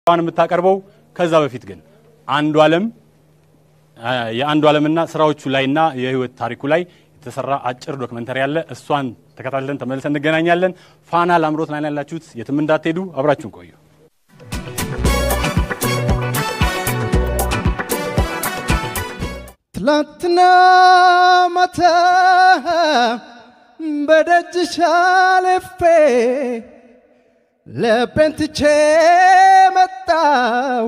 ዋን የምታቀርበው ከዛ በፊት ግን አንዱ ዓለም የአንዱ ዓለምና ስራዎቹ ላይና የህይወት ታሪኩ ላይ የተሰራ አጭር ዶክመንተሪ አለ። እሷን ተከታትለን ተመልሰን እንገናኛለን። ፋና ላምሮት ላይ ያላችሁት የትም እንዳትሄዱ፣ አብራችሁን ቆዩ። ትላንትና ማታ በደጅሽ አልፌ ልቤን ትቼ መጣው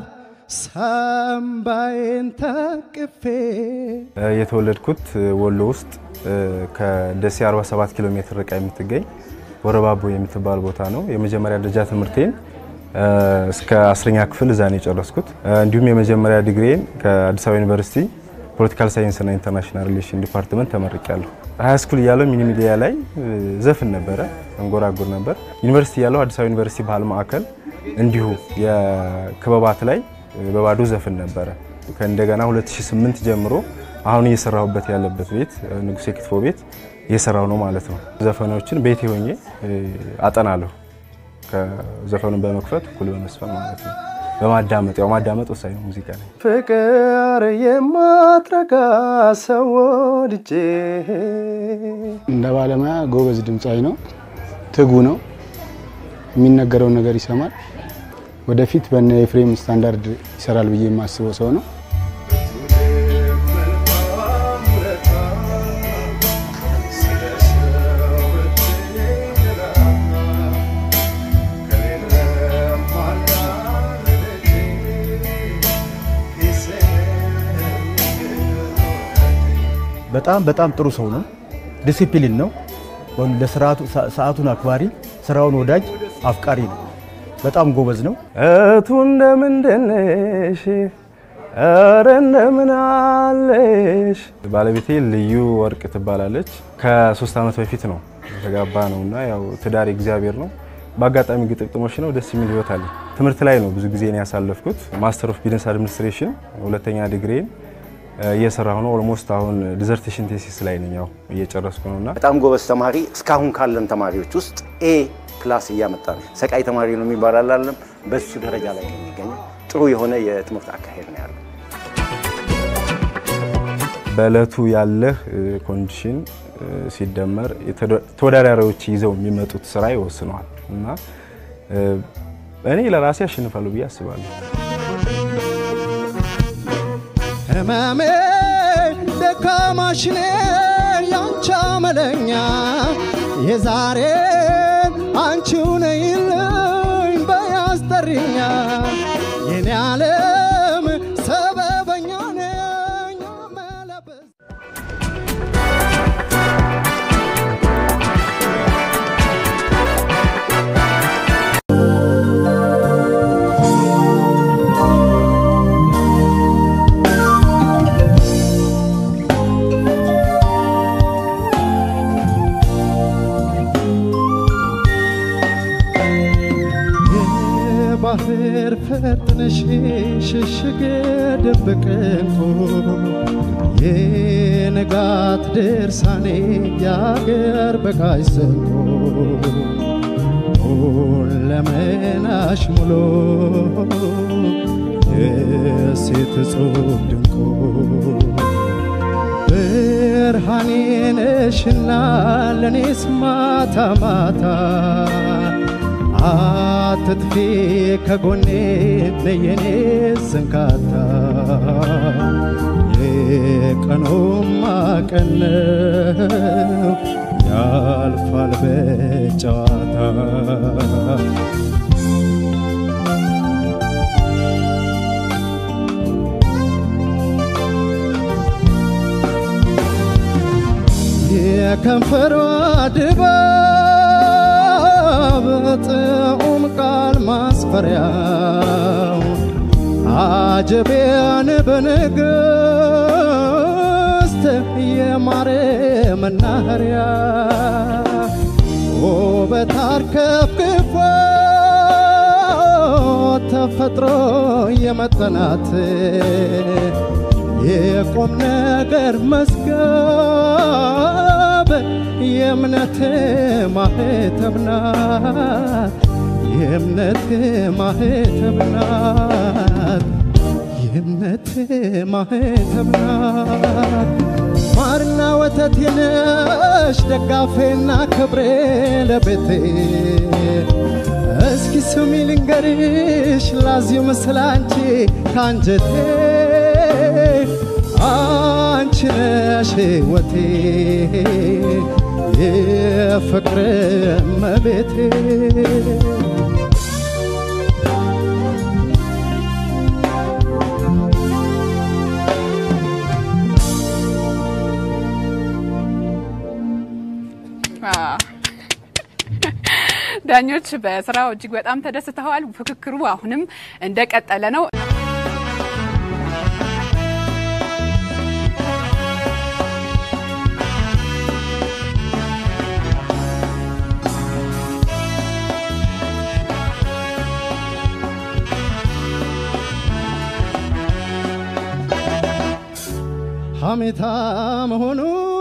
ሳምባዬን ታቅፌ። የተወለድኩት ወሎ ውስጥ ከደሴ 47 ኪሎ ሜትር ርቃ የምትገኝ ወረባቦ የምትባል ቦታ ነው። የመጀመሪያ ደረጃ ትምህርቴን እስከ አስረኛ ክፍል እዛ ነው የጨረስኩት። እንዲሁም የመጀመሪያ ዲግሪን ከአዲስ አበባ ዩኒቨርሲቲ ፖለቲካል ሳይንስና ኢንተርናሽናል ሪሌሽን ዲፓርትመንት ተመርቄያለሁ። ሀያ ስኩል እያለሁ ሚኒ ሚዲያ ላይ ዘፍን ነበረ፣ እንጎራጉር ነበር። ዩኒቨርሲቲ እያለሁ አዲስ አበባ ዩኒቨርሲቲ ባህል ማዕከል እንዲሁ የክበባት ላይ በባዶ ዘፍን ነበረ። ከእንደገና 2008 ጀምሮ አሁን እየሰራሁበት ያለበት ቤት ንጉሴ ክትፎ ቤት እየሰራሁ ነው ማለት ነው። ዘፈኖችን ቤቴ ሆኜ አጠናለሁ። ከዘፈኑን በመክፈት እኩል በመስፈን ማለት ነው። በማዳመጥ ያው ማዳመጥ ወሳኝ ነው ሙዚቃ ላይ። ፍቅር የማትረጋ ሰው ወድጄ እንደ ባለሙያ ጎበዝ ድምፃዊ ነው። ትጉ ነው። የሚነገረውን ነገር ይሰማል። ወደፊት በነ ኤፍሬም ስታንዳርድ ይሰራል ብዬ የማስበው ሰው ነው። በጣም በጣም ጥሩ ሰው ነው። ዲሲፕሊን ነው። ለስርዓቱ ሰዓቱን አክባሪ፣ ስራውን ወዳጅ፣ አፍቃሪ ነው። በጣም ጎበዝ ነው። እቱ እንደምንድነሽ ኧረ እንደምን አለሽ። ባለቤቴ ልዩ ወርቅ ትባላለች። ከሶስት ዓመት በፊት ነው የተጋባ ነው እና ያው ትዳር እግዚአብሔር ነው። በአጋጣሚ ግጥምጥሞች ነው። ደስ የሚል ህይወት አለ። ትምህርት ላይ ነው ብዙ ጊዜ ያሳለፍኩት። ማስተር ኦፍ ቢዝነስ አድሚኒስትሬሽን ሁለተኛ ዲግሪን እየሰራሁ ነው። ኦልሞስት አሁን ዲዘርቴሽን ቴሲስ ላይ ነኝ፣ ያው እየጨረስኩ ነው እና በጣም ጎበዝ ተማሪ እስካሁን ካለን ተማሪዎች ውስጥ ኤ ፕላስ እያመጣ ነው። ሰቃይ ተማሪ ነው የሚባል አላለም። በሱ ደረጃ ላይ ነው የሚገኘው። ጥሩ የሆነ የትምህርት አካሄድ ነው ያለው። በእለቱ ያለህ ኮንዲሽን ሲደመር ተወዳዳሪዎች ይዘው የሚመጡት ስራ ይወስነዋል እና እኔ ለራሴ አሸንፋለሁ ብዬ አስባለሁ። ህመሜ ደካማሽኔ ያንቺ አመለኛ የዛሬን አንቺው ነይልኝ በያስጠሪኛ የኔ ዓለም ሰበበኛ ነኝ መለበስ ባህር ፈጥነሽ ሽሽግ ድብቅ እንቁ የንጋት ድርሳኔ የአገር በጋሽ ዘንቆ ሁለመናሽ ሙሉ የሴት እጹብ ድንቁ ብርሃኔ ነሽና ለኔስ ማታ ማታ አትጥፊ ከጎኔ ነየኔ ስንካታ የቀኑማ ቀን ነው ያልፋል በጨዋታ የከንፈሯ ድባብ ጥዑም ቃል ማስፈሪያው አጀቢያን በንግሥት የማረ መናኸሪያ ውበት አርከፍክፎ ተፈጥሮ የመጠናት የቁም ነገር መዝገብ የእምነት ማህተም ናት የእምነት ማህተብ ናት የእምነት ማህተብ ናት ማርና ወተቴ ነሽ ደጋፌና ክብሬ ለቤቴ እስኪ ስሚ ልንገርሽ ላዚም ስላንቺ ካንጀቴ አንቺ ነሽ ሕይወቴ የፍቅር እመቤቴ ዳኞች በስራው እጅግ በጣም ተደስተዋል። ፍክክሩ አሁንም እንደቀጠለ ነው። ሐሜታ መሆኑ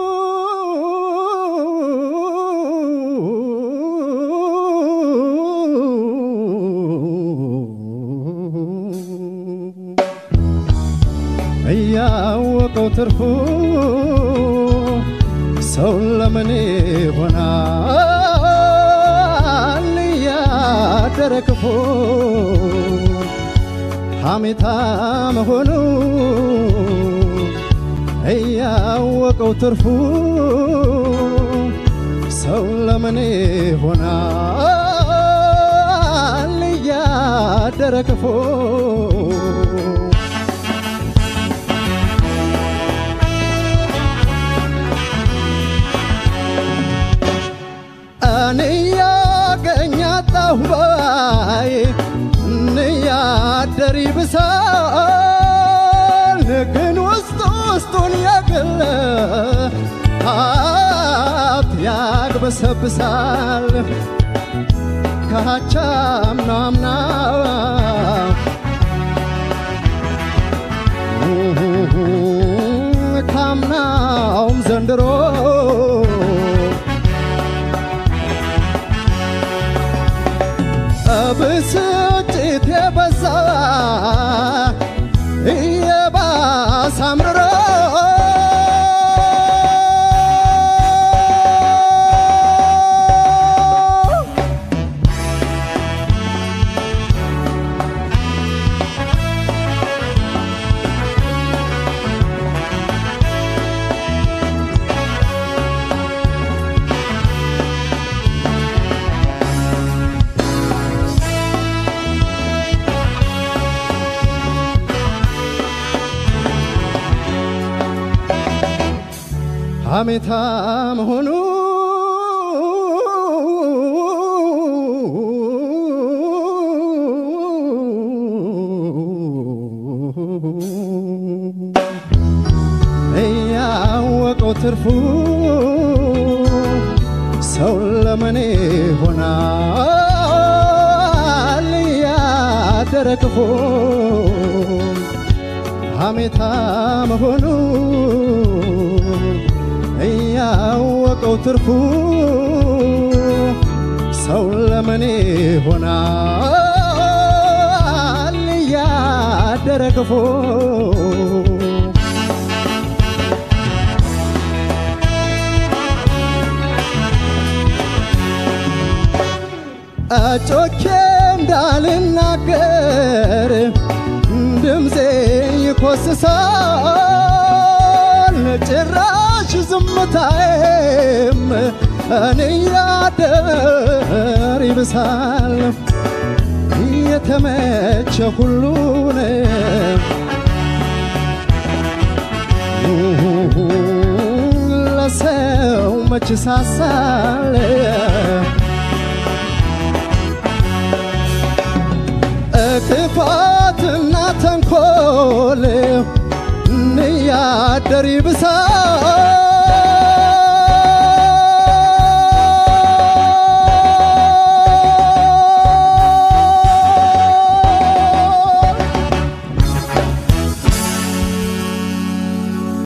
እያወቀው ትርፉ ሰው ለምን ይሆናል እያደረ ክፉ ሐሜታ መሆኑ እያወቀው ትርፉ ሰው ለምን ይሆናል እያደረ ክፉ እኔ ያገኛጣሁ ባይ እንያደር ይብሳል ግን ውስጥ ውስጡን የግል ሀብት ያግበሰብሳል ካቻምና አምና ካምናውም ዘንድሮ ብስጭት የበዛ እየባሰ አምርሮ ሐሜታ መሆኑ እያወቀው ትርፉ ሰው ለምን ይሆናል እያደረ ክፉ ሐሜታ መሆኑ እያወቀው ትርፉ ሰው ለምን ይሆናል እያደረ ክፉ ጮኬ እንዳልናገር ድምፄ ይኮስሳል ጭራሽ ዝምታዬም እኔ ያደር ይብሳል የተመቸ ሁሉን ለሰው መች ሳሳል ክፋትና ተንኮል እንያደር ይብሳል